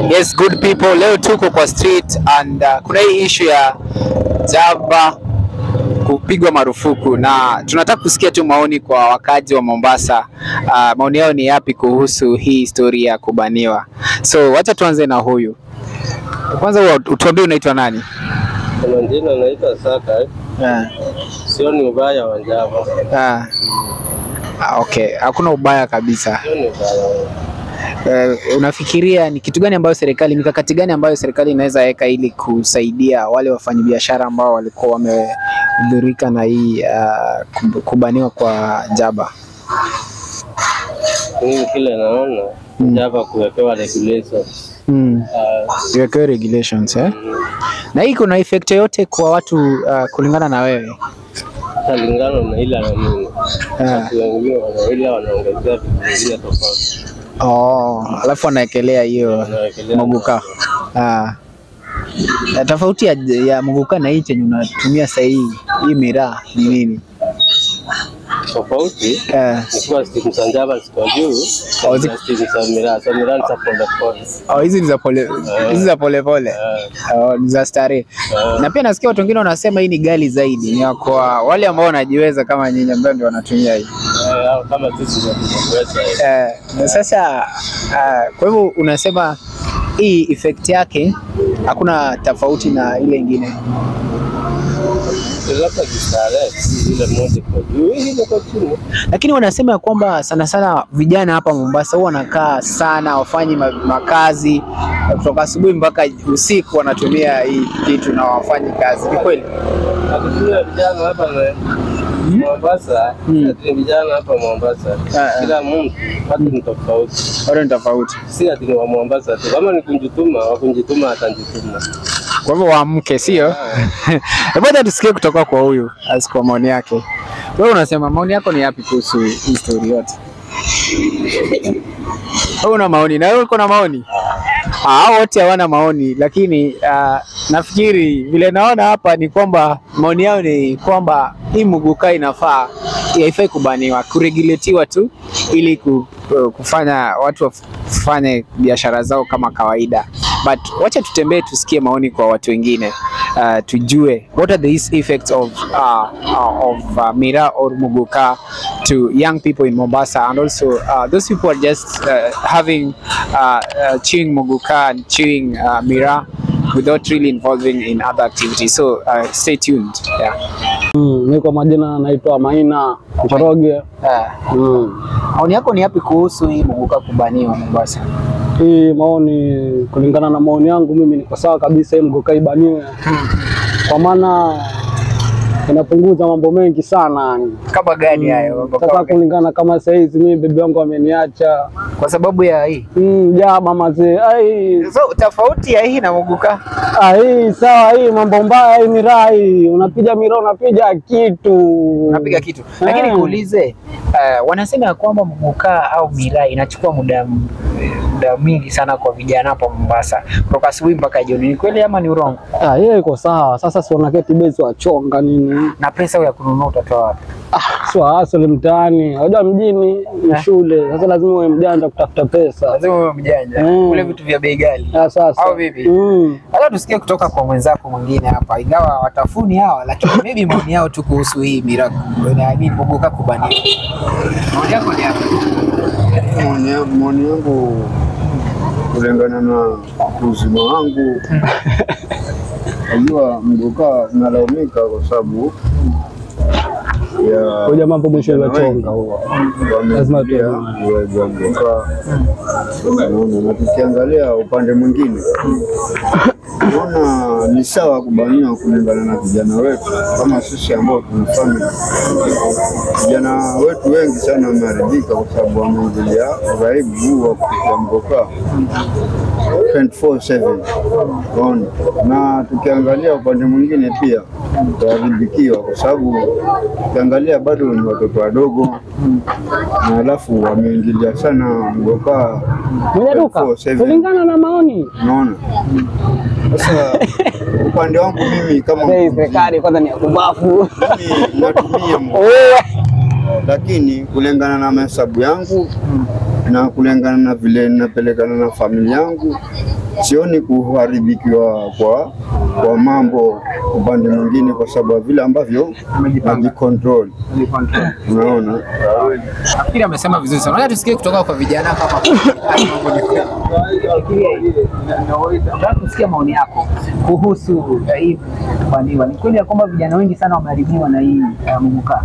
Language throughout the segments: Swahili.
Yes, good people. Leo tuko kwa street and uh, kuna hii issue ya Jaba kupigwa marufuku na tunataka kusikia tu maoni kwa wakazi wa Mombasa. Uh, maoni yao ni yapi kuhusu hii historia ya kubaniwa? So wacha tuanze na huyu kwanza, wa- utuambie unaitwa nani? Kwa majina naitwa Saka, eh. Yeah. sioni ubaya wa Java, Ah. Ah, okay, hakuna ubaya kabisa. sioni ubaya wa Eh, unafikiria ni kitu gani ambayo serikali, mikakati gani ambayo serikali inaweza weka ili kusaidia wale wafanyabiashara ambao walikuwa wamedhurika na hii uh, kub- kubaniwa kwa Jaba? mimi kile naona Java kuwekewa regulations Mm. uh, Iwekewe regulations eh? Na hii kuna effect yoyote kwa watu uh, kulingana na wewe? talingana na ile na mimi Ah. watu wengine wanaila wanaongezea vitu vingine tofauti Oh, alafu anaekelea hiyo Wanawekelea muguka. Ah. Na tofauti ya, ya muguka na hii chenye unatumia sasa hii hii miraa ni nini? tofauti Eh. ni kuwa stimu za Java ziko juu Oh, zi- na stimu za miraa za miraa ni za pole pole Oh, hizi ni za pole hizi za pole pole. Eh, Oh, ni za starehe. Na pia nasikia watu wengine wanasema hii ni ghali zaidi, ni ya kwa wale ambao wanajiweza kama nyinyi ambao ndio wanatumia hii. eh, au kama sisi ndio tunaweza Eh, na sasa uh, kwa hivyo unasema hii effect yake hakuna tofauti na ile ingine. labda kistarehe ile moja iko juu hii iko chini Lakini wanasema ya kwamba sana sana vijana hapa Mombasa huwa wanakaa sana, wafanyi ma- makazi kutoka asubuhi mpaka usiku, wanatumia hii kitu na wafanyi kazi. Ni kweli? Nakutumia vijana hapa na Mombasa, Mm. ati vijana hapa Mombasa, Ah, ah. kila mtu watu ni tofauti, Bado ni tofauti. si ati ni wa Mombasa tu. Kama ni kunjituma, wakunjituma atanjituma. Kwa hivyo waamke, sio? Hebu hata tusikie kutoka kwa huyu as kwa maoni yake. Wewe unasema maoni yako ni yapi kuhusu hii story yote? Wewe una maoni na wewe uko na maoni? Ah, hao wote hawana maoni, lakini uh, nafikiri vile naona hapa ni kwamba maoni yao ni kwamba hii muguka inafaa haifai kubaniwa, kuregulatiwa tu ili ku, kufanya watu wafanye biashara zao kama kawaida. But wacha tutembee tusikie maoni kwa watu wengine uh, tujue what are the effects of uh, uh, of uh, mira or muguka to young people in Mombasa and also uh, those people are just uh, having uh, uh, chewing muguka and chewing uh, mira without really involving in other activities. So uh, stay tuned. Yeah. Mm, mi kwa majina naitwa Maina Njoroge. Uh, Mm. maoni yako ni yapi kuhusu hii muguka kubaniwa Mombasa? Hii maoni, kulingana na maoni yangu mimi niko sawa kabisa, hii mgoka ibaniwe, kwa maana inapunguza mambo mengi sana yani. Kama gani hayo? Sasa kulingana kama saa hizi mimi bibi yangu ameniacha Kwa sababu ya hii. mm, jaba mazee, ai So tofauti ya hii na muguka ah, hii sawa, hii mambo mbaya, hii miraa hii, unapiga miraa, unapiga kitu, unapiga kitu, lakini Eh. kuulize, uh, wanasema ya kwamba muguka au miraa inachukua muda muda mwingi sana kwa vijana hapa Mombasa, kutoka asubuhi mpaka jioni. Ni kweli ama ni urongo? Ah, yeye iko sawa. Sasa si wanaketi bezi wachonga nini? Na pesa ya kununua utatoa wapi? Ah, sio asili mtaani. Unajua mjini ni Eh. shule. Sasa lazima uwe mjanja kutafuta pesa. Lazima uwe mjanja, Mm. kule vitu vya bei ghali. Ah, sasa. Au vipi? Mm. Hata tusikie kutoka kwa mwenzako mwingine hapa, ingawa watafuni hawa, lakini maybe maoni yao tu kuhusu hii miraa na nini muguka kubaniwa. Maoni yako ni yapi? Maoni ya- maoni yangu kulingana na uzima wangu, najua mgoka unalaumika kwa sababu ya Hoja mambo mwisho iliochonga huo. Lazima wameingilia tu- uwezo wa mgoka. Unaona, na tukiangalia upande mwingine naona ni sawa kubaniwa kulingana na vijana wetu kama sisi ambao tuna family. Vijana wetu wengi sana wameharibika kwa sababu wameingilia uraibu huu wa kupiga mgoka 24/7 Unaona, na tukiangalia upande mwingine pia tutaharibikiwa kwa sababu ukiangalia bado ni watoto wadogo, na alafu wameingilia sana mgoka Mwenye duka 24/7. kulingana na maoni. Unaona, sasa upande wangu mimi kama Hey, serikali kwanza ni ya kubafu. mimi natumia mgoka lakini kulingana na mahesabu yangu na kulingana na vile ninapelekana na familia yangu sioni kuharibikiwa kwa, kwa mambo upande mwingine, kwa sababu ya vile ambavyo najikontrol. Unaona, Nafikiri amesema vizuri sana. Nataka tusikie kutoka kwa vijana kama haya mambo ni kweli. Nataka kusikia maoni yako kuhusu eh, hii kubandiwa. Ni kweli ya kwamba vijana wengi sana wameharibiwa na hii uh, muguka?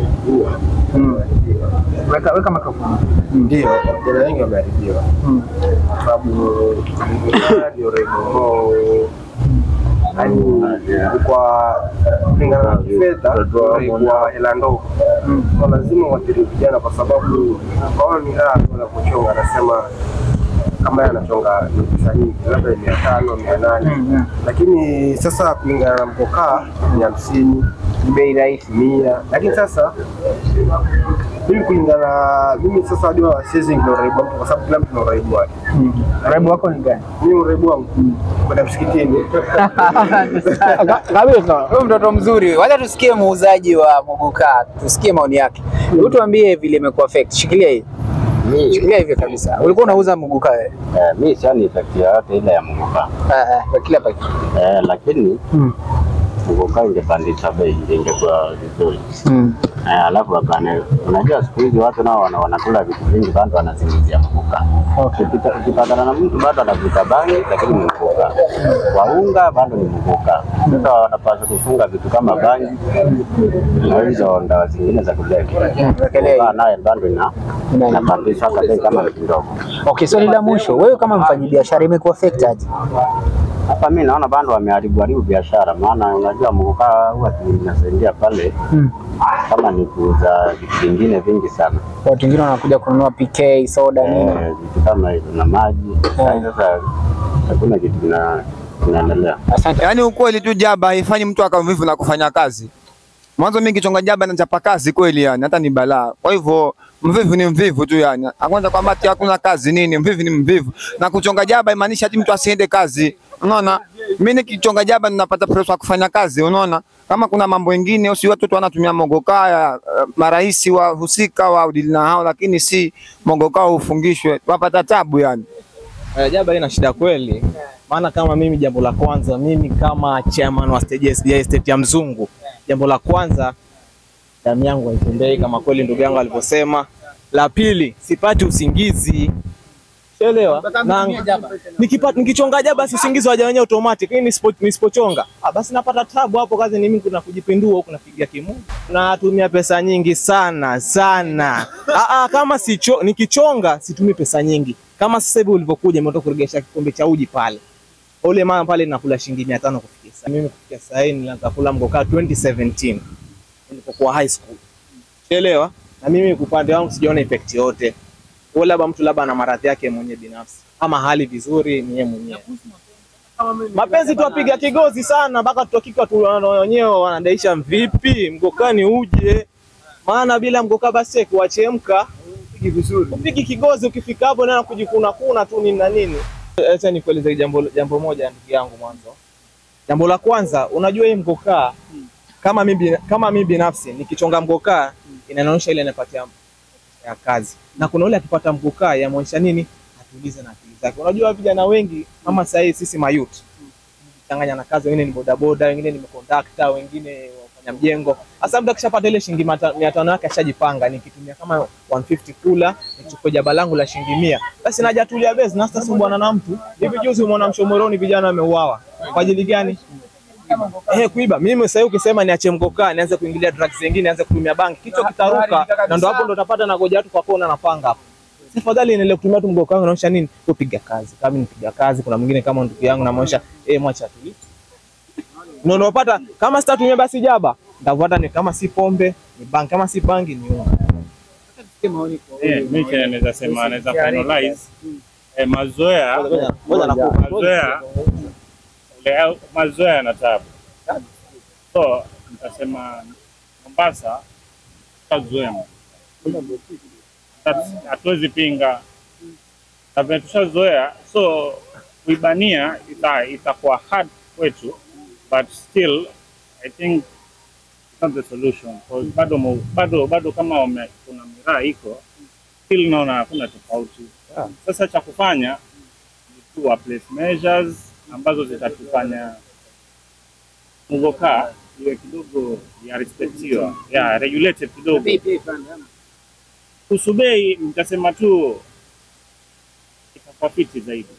Mm. Weka, weka mikrofoni. Ndio, vijana wengi wameharibiwa kwa sababu Muguka ndio rebo yaani kwa kulingana na kifedha kwa hela ndogo, so lazima uathiri vijana, kwa sababu kwaona ni raha tu anapochonga, anasema kama yeye anachonga ni pesa nyingi, labda ni mia tano mia nane lakini sasa kulingana na mkokaa ni hamsini ni bei rahisi mia, lakini sasa mimi kulingana na mimi sasa hadi wa siwezi ndio uraibu wangu kwa sababu kila mtu na uraibu wake. Uraibu wako ni gani? Mimi uraibu wangu kwenda msikitini Ka- kabisa. Huyu mtoto mzuri. Wacha tusikie muuzaji wa muguka, tusikie maoni yake. Hebu tuambie vile imekuwa affect. Shikilia hii. Shikilia hivyo kabisa. Ulikuwa unauza muguka wewe? Eh, mi sioni effect yoyote ile ya mguka Ah, ah, kwa kila pakiti. eh, lakini mguka ingepandisha bei ingekuwa vizuri eh, alafu wakane, unajua siku hizi watu nao wana- wanakula vitu vingi bado wanasingizia mguka. Ukipita- Ukipatana na mtu bado anavuta bangi lakini ni mguka, waunga bado ni mguka. Sasa wanapaswa kufunga vitu kama bangi na hizo ndawa zingine za kulevya. Wekelea hii. Mguka naye bado ina inapandishwa hata bei kama ni kidogo. Okay, swali la mwisho. Wewe kama mfanyabiashara imekuwa affect aje? Hapa mi naona bado wameharibu haribu biashara, maana unajua mgukaa huwa tunasaidia pale kama ni kuuza vitu vingine vingi sana Watu wengine wanakuja kununua PK, soda nini. Eh, vitu kama hivyo na maji. Sasa sasa hakuna kitu kina- kinaendelea. Asante. Yaani ukweli tu jaba haifanyi mtu akawa mvivu na kufanya kazi. Mwanzo mimi kichonga jaba na chapa kazi kweli yani, hata ni balaa. Kwa hivyo mvivu ni mvivu tu yani. Akwanza kwamba ati hakuna kazi nini, mvivu ni mvivu. Na kuchonga jaba imaanisha ati mtu asiende kazi. Unaona? Mimi nikichonga jaba ninapata pesa ya kufanya kazi, unaona? Kama kuna mambo mengine si watu tu wanatumia mogokaa ya marais wa husika wa udili na hao, lakini si mogokaa ufungishwe, wapata tabu yani. Eh, Jaba ina shida kweli, maana kama mimi, jambo la kwanza, mimi kama chairman wa stage SDA estate ya Mzungu, jambo la kwanza, damu yangu haitembei kama kweli ndugu yangu alivyosema. La pili, sipati usingizi Elewa. Na nikipata nikichonga jaba basi usingizi waja wenyewe automatic. Hii nisipo nisipochonga, ah basi napata tabu hapo kazi ni mimi kuna kujipindua huku napiga kimungu. Natumia pesa nyingi sana sana. Ah, ah kama sicho nikichonga situmii pesa nyingi. Kama sasa hivi ulivyokuja umetoka kuregesha kikombe cha uji pale. Ule mama pale nakula shilingi 500 kufikia sasa. Mimi kufikia sasa hivi nilianza kula mgokaa 2017 nilipokuwa high school. Elewa? Na mimi kwa upande wangu sijaona effect yote. Kwa labda mtu labda ana maradhi yake mwenyewe binafsi ama hali vizuri ni yeye mwenyewe. Mapenzi tuwapiga kigozi sana mpaka tutokika tu wenyewe wanadaisha vipi mgokani uje, maana bila mgoka basi kuwachemka upigi vizuri, upigi kigozi, ukifika hapo na kujikuna kuna tu nini na nini. Acha nikueleze jambo jambo moja ndugu yangu mwanzo. Jambo la kwanza, unajua hii mgokaa kama mimi kama mimi binafsi nikichonga mgokaa inaonyesha ile inapatia ya kazi na kuna ule akipata mkukaa yamwonyesha nini atulize na akili zake. Unajua vijana wengi kama sasa hivi sisi mayut changanya na kazi, wengine ni bodaboda, wengine ni kondakta, wengine wafanya mjengo. Sasa mtu akishapata ile shilingi mata- mia tano yake ashajipanga, nikitumia kama 150 kula nichukue jaba langu la shilingi mia, basi najatulia bezi na sasa bwana na mtu. Hivi juzi umeona Mshomoroni vijana wameuawa kwa ajili gani? Eh, kuiba. Mimi sasa hivi ukisema niache mgokaa, nianze kuingilia drugs zingine, nianze kutumia bangi, kichwa kitaruka na ndo hapo ndo utapata na goja watu kwa kona na panga hapo. Tafadhali niendelee kutumia tu mgokaa wangu naonyesha nini? Kupiga kazi. Kama mimi nipiga kazi, kuna mwingine kama ndugu yangu namwonyesha eh, mwacha tu. Ndio unapata kama sitatumia basi jaba, nitafuata ni kama si pombe, ni bangi, kama si bangi ni unga. Eh, mimi chenye naweza sema naweza finalize eh, mazoea Ngoja ngoja nakupa. mazoea ile mazoea yana tabu, so nitasema Mombasa tazoea, hatuwezi pinga na vile tushazoea, so kuibania ita itakuwa hard kwetu, but still I think it's not the solution 'Cause bado mo- bado bado kama wame, kuna miraa iko still naona hakuna tofauti. Sasa cha kufanya ni kuwa place measures ambazo zitatufanya mugoka iwe kidogo ya respectiwa ya regulated kidogo. Kuhusu bei nitasema tu itakuwa fiti zaidi.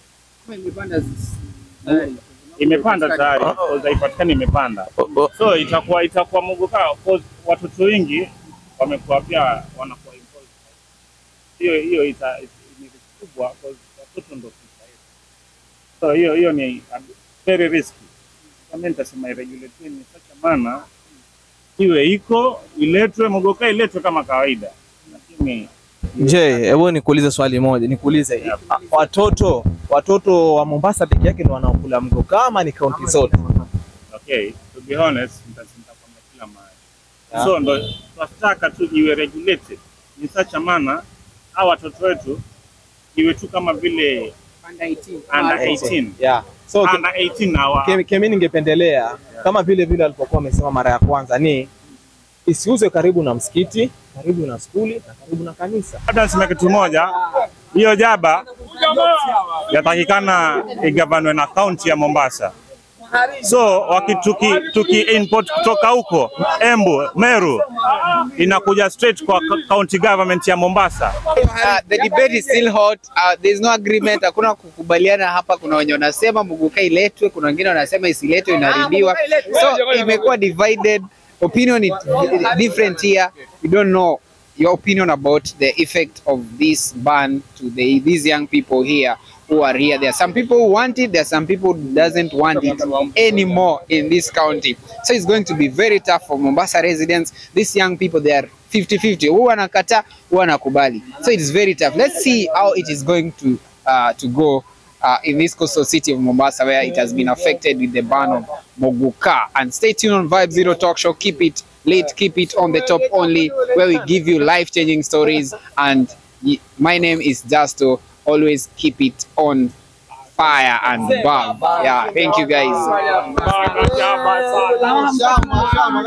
Imepanda tayari, because haipatikani imepanda, so itakuwa itakuwa mugoka, because watoto wengi wamekuwa pia wanakuwa involved. Hiyo hiyo ita ni risk kubwa, because watoto ndo future yetu. So hiyo hiyo ni a very risky. Kama nitasema iregulate ni such a manner iwe iko iletwe mugoka iletwe kama kawaida, lakini Je, hebu nikuulize swali moja, nikuulize a- watoto watoto wa Mombasa peke yake ndio wanaokula mgoka ama ni kaunti zote? okay, to be honest, nita- nitakwambia kila mahali. Yeah. So ndo tunataka tu iwe regulated in such a manner, hao watoto wetu iwe tu kama vile under 18 Yeah. So ke- under 18 hawa ke- kemi ningependelea kama vile vile alipokuwa amesema mara ya kwanza ni isiuzwe karibu na msikiti, karibu na skuli na karibu na kanisa. Labda niseme kitu moja, hiyo jaba yatakikana igavanwe na kaunti ya Mombasa. So waki tuki, tuki import kutoka huko Embu, Meru inakuja straight kwa ka- county government ya Mombasa. Uh, the debate is still hot. Uh, there is no agreement. Hakuna kukubaliana hapa. Kuna wenye wanasema muguka iletwe, kuna wengine wanasema isiletwe, inaharibiwa. So imekuwa divided. Opinion is different here. We don't know your opinion about the effect of this ban to the these young people here who are here. There are some people who want it. There are some people who doesn't want it anymore in this county. So it's going to be very tough for Mombasa residents. These young people, they are 50-50. Who wanakata, who wanakubali. So it is very tough. Let's see how it is going to uh, to go uh, in this coastal city of Mombasa, where it has been affected with the ban of Moguka. And stay tuned on Vibe Zero Talk Show. Keep it late, keep it on the top only, where we give you life-changing stories. And y- my name is Justo. Always keep it on fire and above. Yeah, thank you guys.